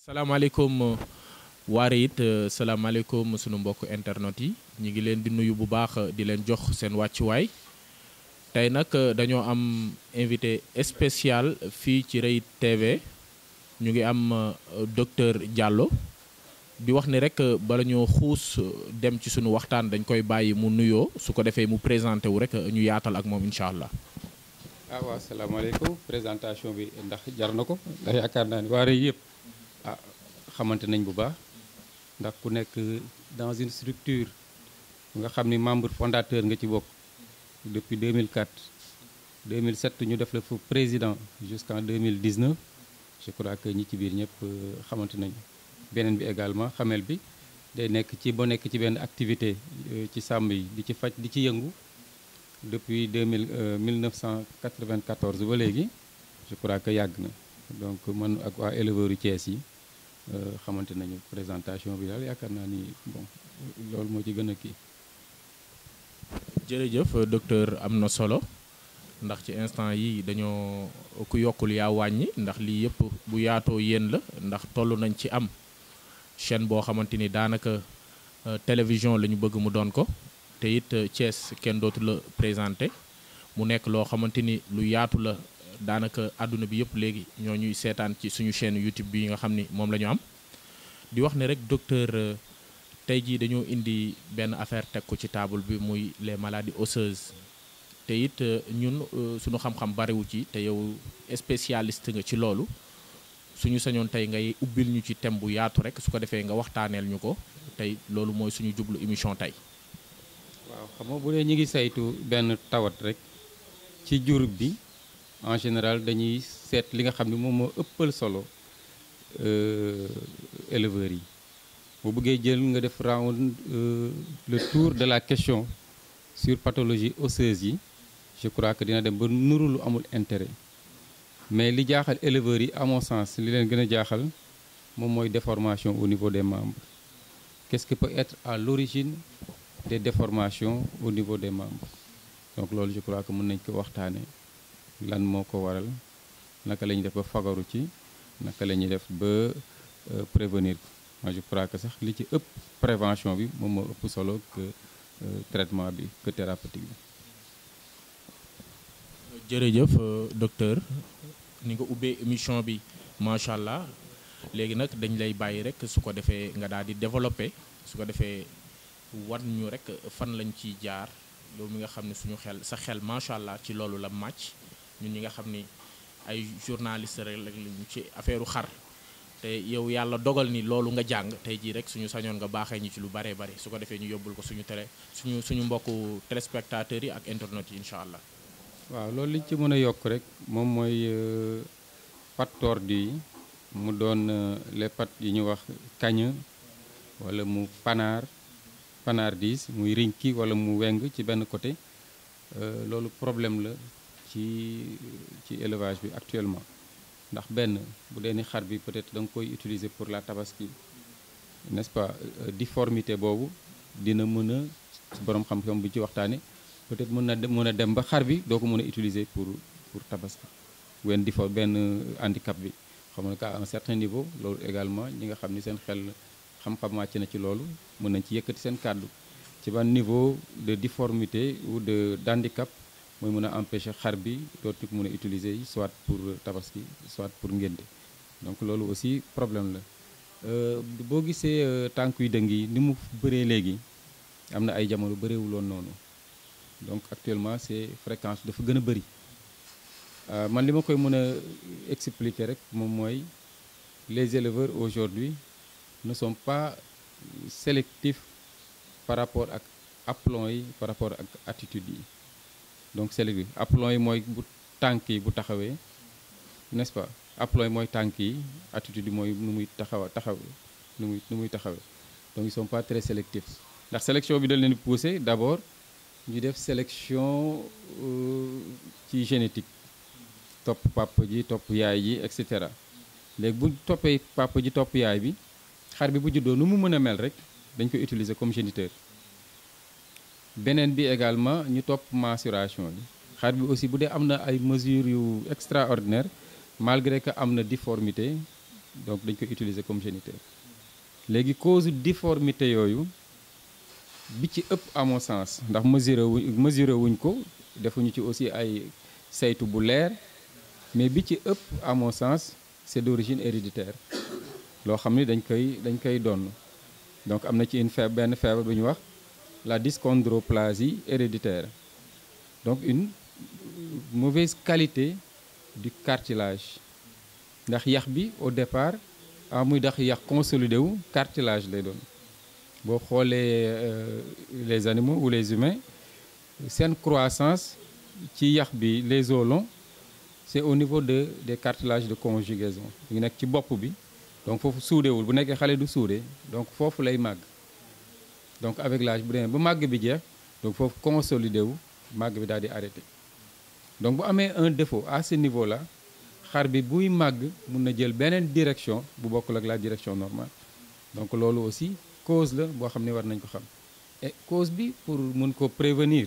salaamaaleykum waare it salaamaaleykum sunu mbokk internet yi ñu ngi leen di nuyu bu baax di leen jox seen wàccuwaay tey nag dañoo am invité spécial fii ci Reit TV ñu ngi am docteur Diallo di wax ni rek bala ñoo xuus dem ci sunu waxtaan dañ koy bàyyi mu nuyoo su ko defee mu présenté wu rek ñu yaatal ak moom incha allah. ah waaw salaamaaleykum présentation bi ndax jar na ko ndax yaakaar naa ni waa Reit yëpp ah xamante nañ bu baax ndax ku nekk dans une structure nga xam ni membre fondateur nga ci bokk depuis 2004 2007 ñu def la fu président jusqu'en 2019 je crois que ñi ci biir ñëpp xamante nañu beneen bi également xamel bi day nekk ci ba nekk ci benn activité ci sàmm yi di ci faj di ci yëngu depuis 2000 1994 ba léegi je crois que yàgg na donc man ak waa éleveurs yu Thiès yi xamante nañu présentation bi daal yaakaar naa ni bon loolu moo ci gën a kii. jërëjëf docteur am na solo ndax ci instant yi dañoo ku yokkul yaa wàññi ndax lii yëpp bu yaatoo yéen la ndax toll nañ ci am chaîne boo xamante ni daanaka télévision la ñu bëgg mu doon ko te it Thiès kenn dootu la présenté mu nekk loo xamante ni lu yaatu la daanaka àdduna bi yëpp léegi ñoo ñuy seetaan ci suñu chaîne YouTube bi nga xam ni moom la ñu am di wax ne rek docteur tey jii dañoo indi benn affaire teg ko ci table bi muy les maladies osseuses te it ñun suñu xam-xam bariwu ci te yow spécialiste nga ci loolu suñu sañoon tey ngay ubbil ñu ci thème bu yaatu rek su ko defee nga waxtaaneel ñu ko tey loolu mooy suñu jublu émission tey. waaw xam nga bu dee ñu ngi saytu benn tawat rek ci jur bi en général dañuy seet li nga xam ne moom moo ëppal solo éleveurs yi. bu bëggee jël nga def round le tour de la question sur pathologie osseuse yi je crois que dina dem ba nuru lu amul intérêt mais li jaaxal éleveurs yi à mon sens li leen gën a jaaxal moom mooy déformation au niveau des membres qu'est-ce qui peut être à l'origine des déformations au niveau des membres donc loolu je crois que mën nañ ko waxtaane lan moo ko waral naka la ñuy def ba fagaru ci naka la ñuy def ba prévenir ko moi je crois que sax li ci ëpp prévention bi moom moo ëpp solo que traitement bi que thérapeutique bi. jërëjëf docteur ni nga ubbee émission bi macha allah léegi nag dañ lay bàyyi rek su ko defee nga daal di développer su ko defee wan ñu rek fan lañ ciy jaar yow mi nga xam ne suñu xel sa xel macha allah ci loolu la màcc ñun ñi nga xam ni ay journaliste rek lañu ci affaire xar. te yow yàlla dogal ni loolu nga jàng tey jii rek suñu sañoon nga baaxee ñu ci lu baree bari su ko defee ñu yóbbul ko suñu télé suñu suñu mbokku téléspectateurs yi ak internet yi incha allah. waaw loolu liñ ci mën a yokk rek moom mooy pattes tordues yi mu doon les pattes yi ñu wax kañ wala mu panaar panardise muy rinki wala mu weng ci benn côté loolu problème la ci ci élevage bi actuellement. ndax benn bu dee ni xar bi peut-être da nga koy utiliser pour la tabaski n'est-ce pas difformité boobu dina mën a borom xam-xam bu ci waxtaane peut-être mën na mën a dem ba xar bi doo ko mën a utiliser pour pour tabaski wenn diffor benn handicap bi xam nga à un certain niveau loolu également ñi nga xam ni seen xel xam-xam wàcc na ci loolu mën nañ ci yëkkati seen kàddu ci ban niveau de difformité ou de d'handicap mooy mën a empêcher xar bi dootu ko mën a utiliser soit pour tabaski soit pour ngénte donc loolu aussi problème la boo gisee tànk yu dëng yi ni mu bëree léegi am na ay jamono bëreewuloon noonu donc actuellement c'est fréquence dafa gën a bëri man li ma koy mën a expliquer rek moom mooy les éleveurs aujourd'hui ne sont pas sélectifs par rapport ak aplomb yi par rapport ak attitude yi donc sélectif aplomb yi mooy bu tànk yi bu taxawee n'est-ce pas aplomb yi mooy tànk yi attitude yi mooy nu muy taxaw taxaw nu muy nu muy taxawee donc ils sont pas très sélectifs ndax sélection bi dañ leen pousser d'abord ñu def sélection ci génétique topp papa ji topp yaay ji et cetera léegi bu toppee papa ji topp yaay bi xar bi bu juddoo nu mu mën a mel rek dañ koy utiliser comme géniteur beneen bi également ñu topp mensuration bi xar bi aussi bu dee am na ay mesures yu extraordinaire malgré que am na difformité donc dañ koy utiliser comme géniteur léegi cause difformité yooyu bi ci ëpp à mon sens ndax mesuré wuñ mesuré wuñ ko defuñu ci aussi ay saytu bu leer mais bi ci ëpp à mon sens c'est d'origine héréditaire loo xam ni dañ koy dañ koy donn donc am na ci une feebar benn feebar bu ñu wax la dyschondroplasie héréditaire donc une mauvaise qualité du cartilage ndax yax bi au départ ah muy dax yax consolidé wu cartilage lay doon boo xoolee les animaux ou les humains seen croissance ci yax bi les os longs c'est au niveau de des cartilages de conjugaison ñu nekk ci bopp bi donc foofu suudewul bu nekkee xale du suude donc foofu lay màgg donc avec l'âge bu demee ba màgg bi jeex donc foofu consolidé wu màgg bi daal di arrêté donc bu amee un défaut à ce niveau là xar bi buy màgg mun na jël beneen direction bu bokkul ak la direction normale donc loolu aussi cause la boo xam ne war nañ ko xam et cause bi pour mun ko prévenir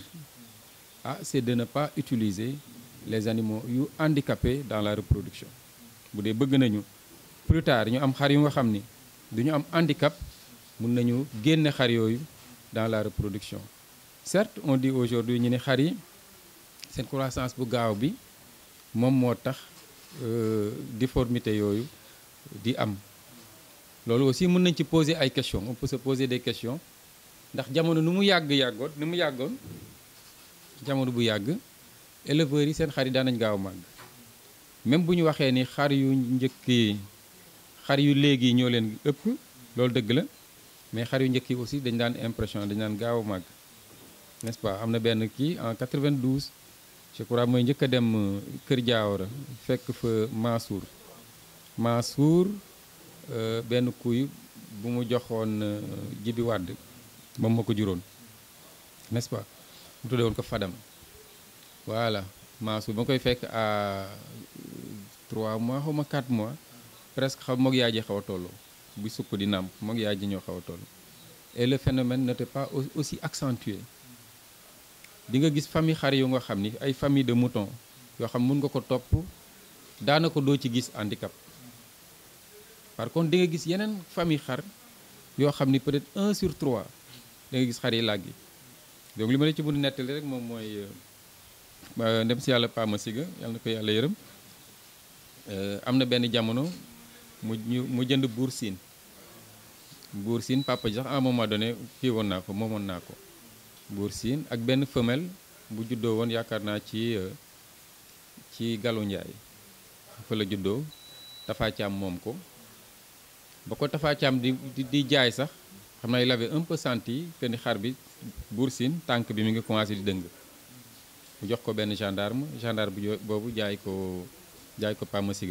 ah c'est de ne pas utiliser les animaux yu handicapés dans la reproduction bu dee bëgg nañu plus tard ñu am xar yu nga xam ni duñu am handicap mun nañu génne xar yooyu dans la reproduction certes on dit aujourd'hui ñu ne xar yi seen croissance bu gaaw bi moom moo tax difformité yooyu di am loolu aussi mën nañ ci poser ay questions on peut se poser des questions ndax jamono nu mu yàgg yàggoon nu mu yàggoon jamono bu yàgg éleveurs yi seen xar yi daan nañ gaaw màgg même bu ñu waxee ni xar yu njëkk yi xar yu léegi ñoo leen ëpp loolu dëgg la mais xar yu njëkk yi aussi dañ daan impression dañ daan gaaw màgg n'est-ce pas am na benn kii en 92 je crois mooy njëkk a dem Kër Diawara fekk fa Mansour Mansour benn kuy bu mu joxoon Jibi Wàdd moom ma ko juróon n'est-ce pas mu tuddee woon ko Fadam voilà Mansour ba ma koy fekk à 3 mois xaw ma 4 mois presque xaw moog yaay ji xaw a tolloo bu sukk di nàmp moog yaay ji ñoo xaw a toll et le phénomène n'était pas aussi accentué di nga gis famille xar yu nga xam ni ay famille de moutons yoo xam mun nga ko topp daanaka doo ci gis handicap par contre di nga gis yeneen famille xar yoo xam ni peut-être 1 sur 3 da nga gis xar yi làggi donc li ma la ci mën a nettali rek moom mooy ndem si yàlla Pama Siga yàlla na ko yàlla yërëm am na benn jamono mu ñu mu jënd buur siin buur siin papa ji sax à un moment donné kii woon naa ko moomoon naa ko buur siin ak benn femelle bu juddoo woon yaakaar naa ci ci Galu Njaay fa la juddoo Tafa Caam moom ko ba ko Tafa Caam di di jaay sax xam naa il avait un peu senti que ni xar bi buur siin tànk bi mi ngi commencé di dëng mu jox ko benn gendarme gendarme bu boobu jaay ko jaay ko Pama Siga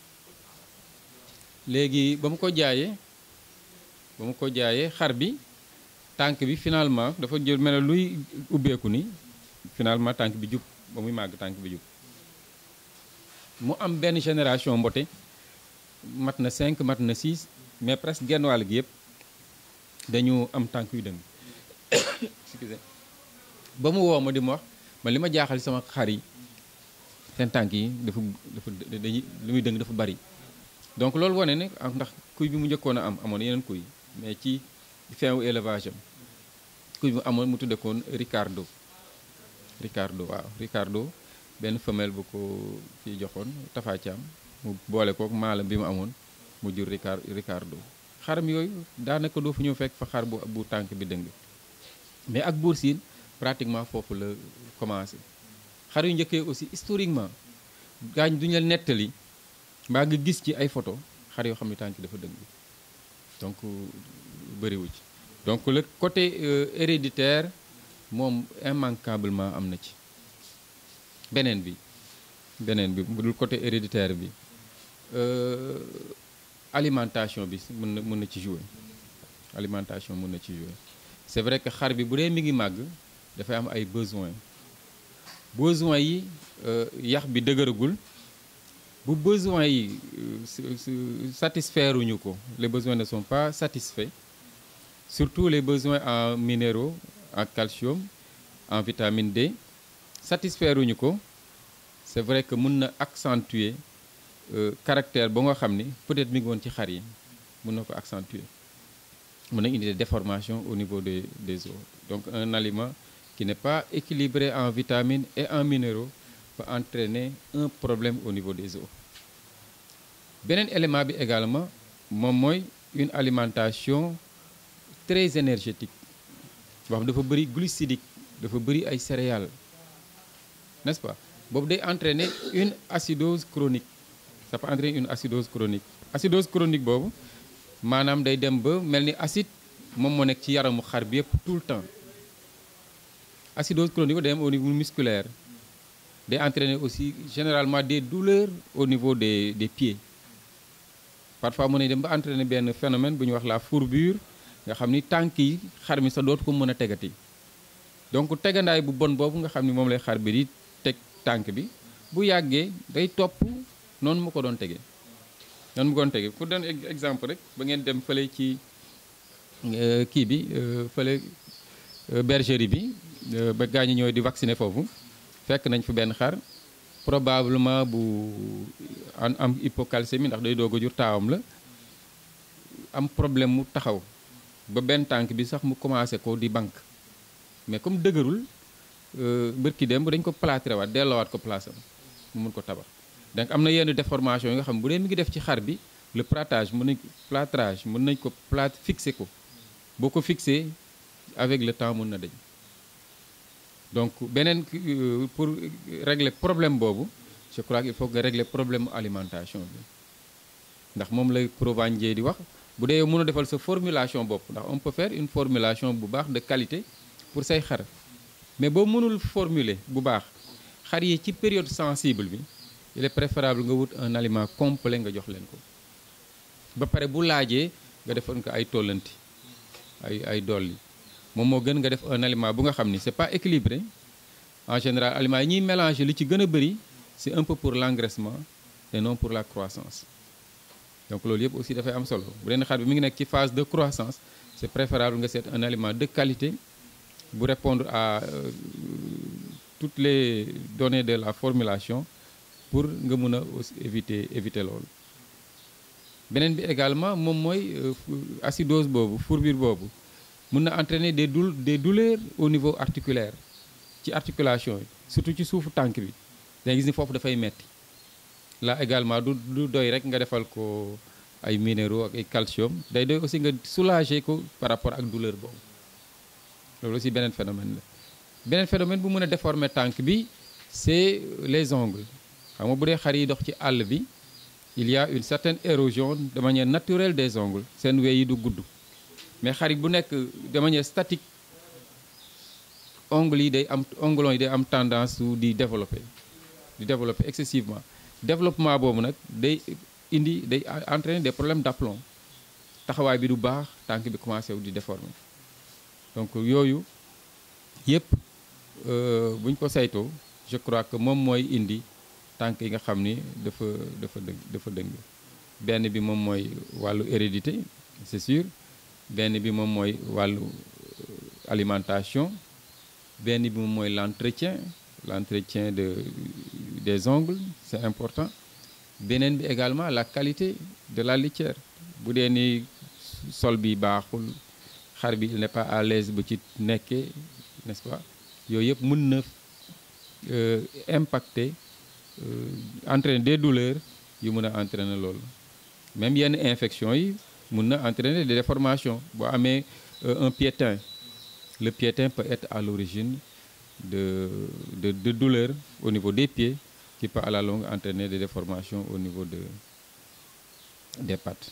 léegi ba mu ko jaayee ba mu ko jaayee xar bi tànk bi finalement dafa jël mel ne luy ubbeeku ni finalement tànk bi jub ba muy màgg tànk bi jub mu am benn génération mbote mat na 5 mat na 6 mais presque genn wàll gi yëpp dañu am tànk yu dëng excusez ba mu woo ma di ma wax man li ma jaaxal sama xar yi seen tànk yi dafa dafa dañuy li muy dëng dafa bari donc loolu wane ne ndax kuy bi mu njëkkoon a am amoon yeneen kuy mais ci fin wu élevage am kuy bu amoon mu tudde koon Ricardo Ricardo waaw Ricardo benn femelle bu ko kii joxoon Tafa Caam mu boole kook maalam bi mu amoon mu jur Ricard Ricardo xaram yooyu daanaka doo fu ñëw fekk fa xar bu bu tànk bi dëng mais ak buur siin pratiquement foofu la commencé xar yu njëkkee aussi historiquement gaañ duñu la nettali mbaa nga gis ci ay photo xar yoo xam ne tànk dafa dëng donc bëriwu ci donc le côté héréditaire moom immanquablement am na ci beneen bi beneen bi bu dul côté héréditaire bi alimentation bi mën na mën na ci jouer alimentation mën na ci jouer c'est vrai que xar bi bu dee mi ngi màgg dafay am ay besoins besoins yi yax bi dëgëragul bu besoins yi satisfaire uñu ko les besoins ne sont pas satisfaits surtout les besoins en minéraux en calcium en vitamine D satisfaire uñu ko c'est vrai que mën na accentuer caractère ba nga xam ni peut-être mi ngi woon ci xar yi mën na ko accentuer mën na indi des déformations au niveau des des os donc un aliment qui n'est pas équilibré en vitamines et en minéraux peut entraîner un problème au niveau des os beneen élément bi également moom mooy une alimentation très énergétique boo xam dafa bëri glucidique dafa bëri ay céréales n'est-ce pas boobu day entraîner une acidose chronique ça peut entraîner une acidose chronique acidose chronique boobu maanaam day dem ba mel ni acide moom moo nekk ci yaramu xar bi yëpp tout le temps acidose chronique day am au niveau musculaire day entraîner aussi généralement des douleurs au niveau des des pieds parfois mën nañ dem ba entraîner benn phénomène bu ñuy wax la fourbure nga xam ni tànk yi xar mi sa dootu ko mën a tegati donc tegandaay bu bon boobu nga xam ni moom lay xar bi di teg tànk bi bu yàggee day topp noonu mu ko doon tegee noonu mu ko doon tegee pour donner exemple rek ba ngeen dem fële ci kii bi fële bergerie bi ba gaa ñi ñooy di vacciner foofu fekk nañ fi benn xar probablement bu am am hypocalcémie ndax day doog a jur taawam la am problème mu taxaw ba benn tànk bi sax mu commencé ko di banque mais comme dëgërul bërki dem dañ ko plâtré waat delloowaat ko place am mu mun ko tabax donc am na yenn déformation yi nga xam bu dee mi ngi def ci xar bi le plâtrage mën nañ plâtrage mën nañ ko plâtre fixé ko boo ko fixé avec le temps mën na dañ donc beneen pour régler problème boobu je crois qu'il faut que nga régler problème alimentation bi ndax moom lay Provendier di wax bu dee yow mën a defal sa formulation bopp ndax on peut faire une formulation bu baax de qualité pour say xar mais boo mënul formuler bu baax xar yi ci période sensible bi il est préférable nga wut un aliment complet nga jox leen ko ba pare bu laajee nga defoon ko ay tollanti ay ay dolli moom moo gën nga def un aliment bu nga xam ni c'est pas équilibré en général aliments yi ñuy mélanger li ci gën a bëri c'est un peu pour l'engraissement et non pour la croissance donc loolu yëpp aussi dafay am solo bu dee xar bi mi ngi nekk ci phase de croissance c'est préférable nga seet un aliment de qualité bu répondre à euh, toutes les données de la formulation pour nga mun a aussi éviter éviter loolu beneen bi également moom mooy acidose boobu fourbure boobu mun na entraîner des dou des douleurs au niveau articulaire ci articulation yi surtout ci suufu tànk bi danga gis ni foofu dafay metti là également du du doy rek nga defal ko ay minéraux ak ay calcium day doy aussi nga soulager ko par rapport ak douleur boobu loolu aussi beneen phénomène la beneen phénomène bu mën a déformer tànk bi c'est les ongles xam nga bu dee xar yi dox ci àll bi il y a une certaine érosion de manière naturelle des ongles seen wey yi du gudd mais xar yi bu nekk de manière statique ongles yi day am onglons yi day am tendance su di développer di développer excessivement développement boobu nag day indi day entraîner des problèmes d'aplomb taxawaay bi du baax tànk bi commencé wu di déformer donc yooyu yépp bu ñu ko saytoo je crois que moom mooy indi tànk yi nga xam ni dafa dafa dëng dafa dëng benn bi moom mooy wàllu hérédité c'est sûr benn bi moom mooy wàllu alimentation benn bi moom mooy l'entretien l'entretien de des ongles c'est important beneen bi également la qualité de la litière bu dee ni sol bi baaxul xar bi il n'est pas à l'aise bu ci nekkee n'est-ce pas yooyu yëpp mën na impacter entraîner des douleurs yu mën a entraîner loolu même yenn infection yi mën na entraîner des déformations boo amee un piétin le piétin peut être à l'origine de de de douleurs au niveau des pieds qui peut à la longue entraîner des déformations au niveau de des pattes.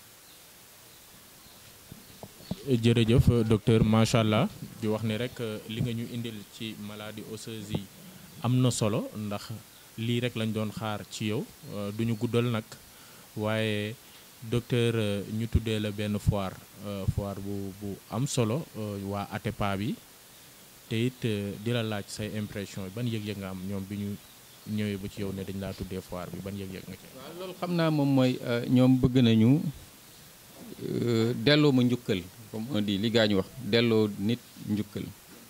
jërëjëf docteur macha allah di wax ni rek li nga ñu indil ci maladie osseuse yi am na solo ndax lii rek lañ doon xaar ci yow duñu guddal nag waaye docteur ñu tuddee la benn foire foire bu bu am solo waa ATEPA bi te it di la laaj say impression ban yëg-yëg nga am ñoom bi ñu ñëwee ba ci yow ne dañ laa tuddee foire bi ban yëg-yëg nga ci. waaw loolu xam naa moom mooy ñoom bëgg nañu delloo ma njukkal comme on dit li gaa ñu wax delloo nit njukkal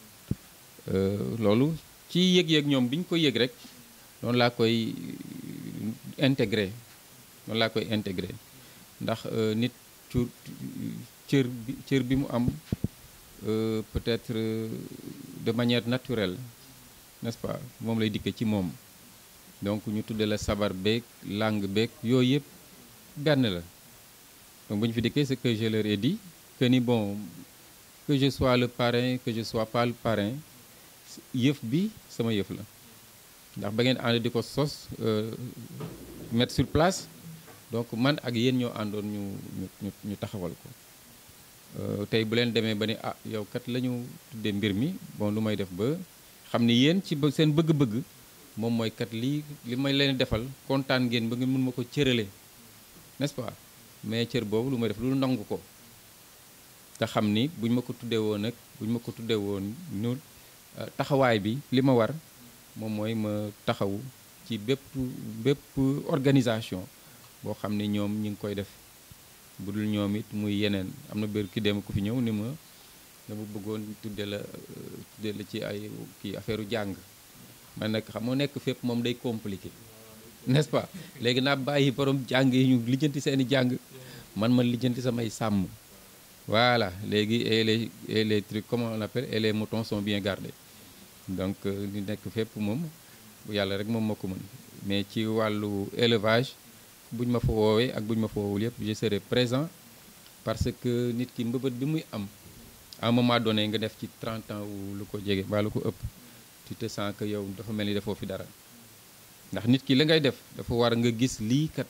loolu ci yëg-yëg ñoom bi ñu ko yëg rek noonu laa koy intégré noonu laa koy intégré ndax nit cu cër bi cër bi mu am peut-être de manière naturelle n'est-ce pas moom lay dikke ci moom donc ñu tudde la sabar beeg langue beeg yooyu yëpp benn la donc bu ñu fi dikkee c'est que je leur ai dit que ni bon que je sois le parrain que je sois pas le parrain yëf bi sama yëf la ndax ba ngeen ànd di ko sos mettre sur place donc man ak yéen ñoo àndoon ñu ñu ñu taxawal ko tey bu leen demee ba ni ah yow kat la ñu tuddee mbir mi bon lu may def ba xam ni yéen ci seen bëgg-bëgg moom mooy kat lii li may leen defal kontaan ngeen ba ngeen mën ma ko cërale n'est-ce pas mais cër boobu lu may def lu nangu ko te xam ni buñ ma ko tuddee woon nag buñ ma ko tuddee woon ñu taxawaay bi li ma war moom mooy ma taxawu ci bépp bépp organisation boo xam ne ñoom ñi ngi koy def bu dul ñoom it muy yeneen am na bér ki dem ku fi ñëw ni ma dama bëggoon tudde la tudde la ci ay kii affaire jàng man nag xam moo nekk fépp moom day compliqué n'est-ce pas léegi naa bàyyi borom jàng yi ñu lijjanti seeni jàng man man lijjanti samay sàmm voilà léegi et les et les trucs comment on appelle et les moutons sont bien gardés donc li nekk fépp moom yàlla rek moom moo ko mën mais ci wàllu élevage buñ ma fa woowee ak buñ ma fa woowul yëpp je serai présent parce que nit ki mbëbët bi muy am à un moment donné nga def ci 30 ans wu lu ko jege mbaa lu ko ëpp tu te sens que yow dafa mel ni defoo fi dara ndax nit ki la ngay def dafa war nga gis lii kat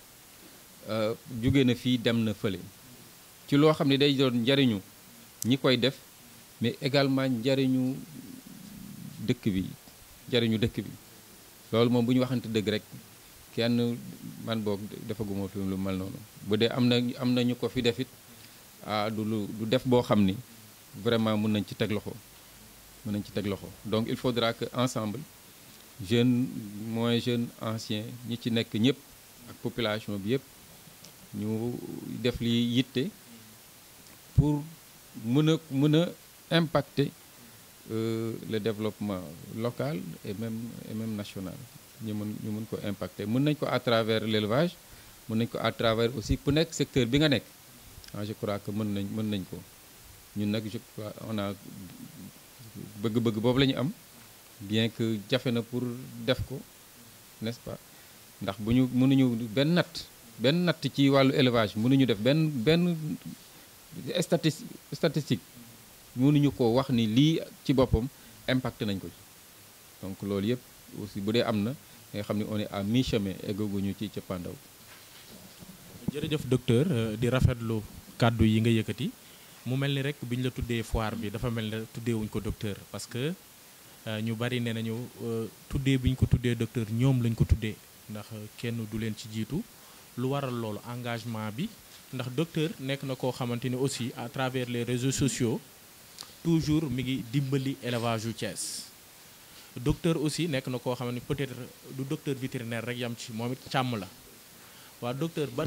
jóge na fii dem na fële ci loo xam ne day doon njariñu ñi koy def mais également njariñu dëkk bi njariñu dëkk bi loolu moom bu ñu waxante dëgg rek kenn man boog defaguma fi lu mel noonu bu dee am na am na ñu ko fi def it ah du lu du def boo xam ni vraiment mën nañ ci teg loxo mën nañ ci teg loxo donc il faudra que ensemble jeunes moins jeunes anciens ñi ci nekk ñëpp ak population bi yëpp ñu def li yitte pour mën a mën a impacter le développement local et même et même national ñu mën ñu mën ko impacter mën nañ ko à travers l'élevage mën nañ ko à travers aussi ku nekk secteur bi nga nekk ah je crois que mën nañ mën nañ ko ñun nag je crois on a bëgg-bëgg boobu la ñu am bien que jafe na pour def ko n'est-ce pas ndax bu ñu mënuñu benn natt benn natt ci wàllu élevage mënuñu def benn benn statistique statistique mënuñu ko wax ni lii ci boppam impacté nañ ko ci donc loolu yëpp aussi bu dee am na nga xam ne on est à mi-chemin eggaguñu ci cappaandaw jërëjëf docteur di rafetlu kàddu yi nga yëkkati mu mel ni rek bi ñu la tuddee foire bi dafa mel ne tuddeewuñ ko docteur parce que ñu bari nee nañu tuddee bi ñu ko tuddee docteur ñoom lañ ko tuddee ndax kenn du leen ci jiitu lu waral loolu engagement bi ndax docteur nekk na koo xamante ni aussi à travers les réseaux sociaux toujours mi ngi dimbali élevage yu Thiès docteur aussi nekk na koo xamante ni peut-être du docteur vétérinaire rek yam ci moom it càmm la waa docteur ban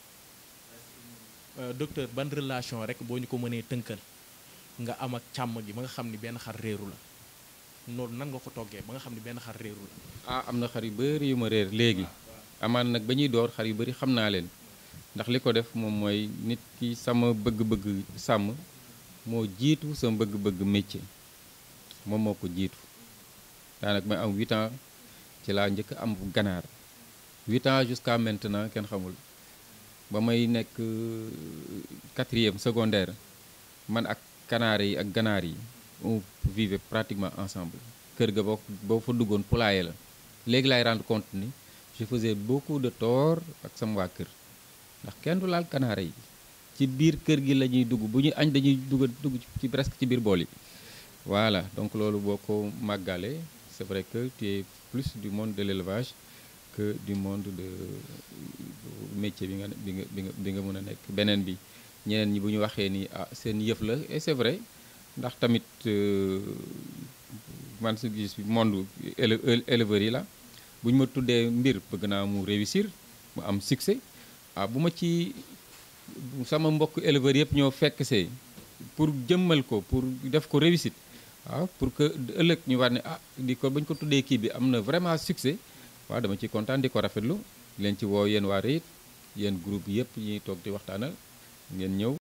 docteur ban relation rek boo ñu ko mënee tënkal nga am ak càmm gi ba nga xam ni benn xar réeru la noonu nan nga ko toggee ba nga xam ni benn xar réeru la. ah am na xar yu bëri yu ma réer léegi amaan nag ba ñuy door xar yu bëri xam naa leen ndax li ko def moom mooy nit ki sama bëgg-bëgg sàmm moo jiitu sama bëgg-bëgg métier moom moo ko jiitu daanaka may am 8 ans ci laa njëkk am ganaar 8 ans jusqu'à maintenant kenn xamul. ba may nekk quatrième secondaire man ak kanaar yi ak ganaar yi on vivait pratiquement ensemble kër ga boo boo fa duggoon poulailler la léegi laay rendre compte ni je faisais beaucoup de tort ak sama waa kër ndax kenn du laal kanaara yi ci biir kër gi la ñuy dugg bu ñu añ dañuy dugg dugg ci presque ci biir bool yi voilà donc loolu boo ko màggalee c'est vrai que tu es plus du monde de l'élevage que du monde de métier bi nga bi nga bi nga bi nga mën a nekk beneen bi ñeneen ñi bu ñu waxee ni ah seen yëf la et c'est vrai ndax tamit man su gis monde éleveurs yi la bu ñu ma tuddee mbir bëgg naa mu réussir mu am succès ah bu ma ci sama mbokk éleveurs yëpp ñoo fekk see pour jëmmal ko pour def ko réussite waaw pour que ëllëg ñu war ne ah di ko ba ñu ko tuddee kii bi am na vraiment succès waaw dama ci kontaan di ko rafetlu leen ci woo yéen waa REIT yéen groupe yëpp ñuy toog di waxtaanal ngeen ñëw